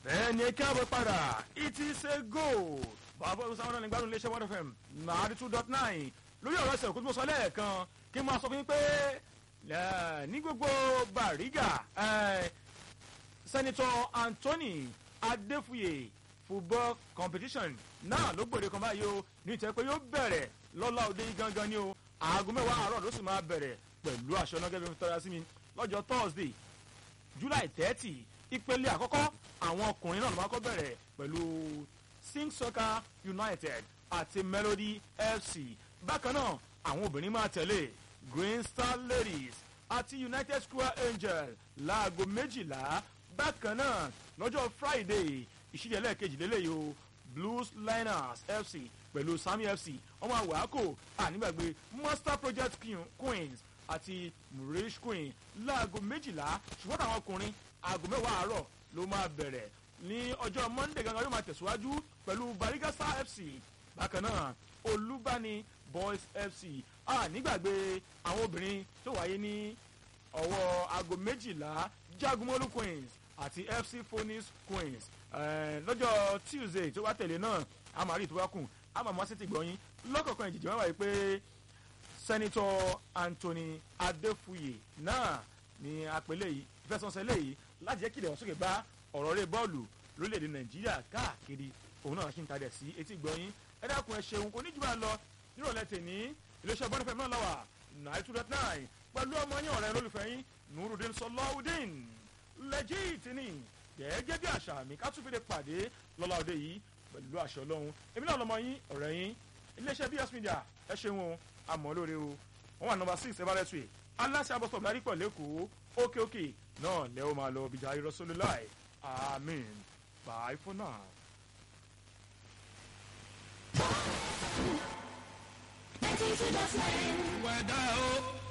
ẹni káàbọ̀ padà it is a goal bàbá ọdún sáwọn náà ní gbádùn iléeṣẹ́ one fm nàárí two dot nine lórí ọ̀rọ̀ ẹsẹ̀ òkú tí mo sọ lẹ́ẹ̀kan kí n máa sọ fún yín pé ní gbogbo bàrígà sẹ́nitọ́ anthony adéfúye football competition náà ló gbòde kan báyìí o ní ìtẹ́ pé yóò bẹ̀rẹ̀ lọ́la òde yìí gangan ni o aago mẹ́wàá àárọ̀ ló sì máa bẹ̀rẹ̀ pẹ̀lú aṣọ náà gẹ́gẹ́ bí tọ́ra sí mi lọ́jọ́ thursday july thirty ìpele àkọ́kọ́ àwọn ọkùnrin náà ló máa kọ́ bẹ̀rẹ̀ pẹ̀lú sing soccer united àti melody fc bákan náà àwọn obìnrin máa tẹ̀lé green star ladies àti united square angel láago méjìlá bákan náà lọ́jọ́ friday ìṣídẹ̀ẹ́ lẹ́ẹ̀kejì lélẹ́yìí o blues liners fc pẹ̀lú sami fc ọmọ àwàkò ànígbàgbé master project queens àti murish queen láago méjìlá ṣùgbọ́n táwọn ọkùnrin aago mẹ́wàá àárọ̀ ló máa bẹ̀rẹ̀ ní ọjọ́ monday gangan yóò máa tẹ̀síwájú pẹ̀lú barigasa fc bákan náà olúbani boys fc ànígbàgbé àwọn obìnrin tó wáyé ní ọwọ́ aago méjìlá jagunmolu queens àti fc phoenix queens lọ́jọ́ tuesday tó wá tẹ̀lé náà a máa rí ìtúwákùn a máa mọ́ sí ti gbọ́yìn lọ́kọ̀ọ̀kan ìjìjì wọn wáyé pé sẹ́nitọ́ anthony adéfúye náà ní apẹ̀lẹ̀ yìí fẹsọ̀nsẹ̀ léyìí láti jẹ́ kí ilẹ̀ ọ̀sọ́kè bá ọ̀rọ̀ rẹ̀ bọ́ọ̀lù lórílẹ̀‐èdè nàìjíríà káàkiri òun náà ṣì ń tadẹ̀ sí etí gbọ́yìn ẹ dákun ẹ ṣeun kò ní jù bá lọ nírọ̀lẹ́ tèní iléeṣẹ́ bọ́nifẹ̀ náà lọ́wọ́ nine two dot nine pẹ̀lú ọmọ yín ọ̀rẹ́ lólùfẹ́ yín nurudin sọláudin lẹ́jìtì ni gẹ́gẹ́ bí àṣà mi ká tún fi lè pàdé lọ́la òde yìí pẹ̀lú àṣẹ ọlọ́run èmi náà lọmọ yín ọ̀rẹ́ yín iléeṣẹ́ bs media ẹ ṣeun o àmọ́ lóore o wọ́n wà nọmba six everest way aláṣẹ abọ́sọ̀ lárí pọ̀ lẹ́kọ̀ọ́ ókè ókè náà lẹ́ o máa lọ bìjà irọ́sọ́lù láì amen bye for now. Wẹ̀dá o.